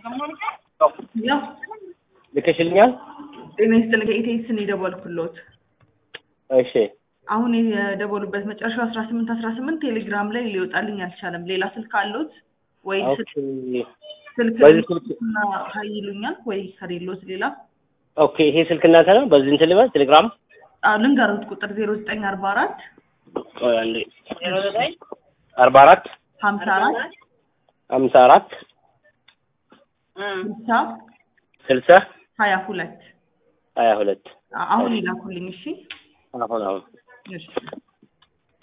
ያው ልከሽልኛል? ጤና ይስጥልኝ ከኢቴክስ ነው የደወልኩሎት። እሺ አሁን የደወሉበት መጨረሻው አስራ ስምንት አስራ ስምንት ቴሌግራም ላይ ሊወጣልኝ አልቻለም። ሌላ ስልክ አሉት ወይ? ኦኬ ስልክ በዚህ ስልክ- እና ሀይ ይሉኛል ወይ ከሌሎት ሌላ ኦኬ ይሄ ስልክ እናንተ ነው? በዚህ እንትን ልበል ቴሌግራም አዎ ልንገሩት ቁጥር ዜሮ ዘጠኝ አርባ አራት ቆይ አንዴ አርባ አራት ሀምሳ አራት ሀምሳ አራት ስልሳ ስልሳ ሀያ ሁለት ሀያ ሁለት አሁን ይላኩልኝ እሺ አሁን አሁን እሺ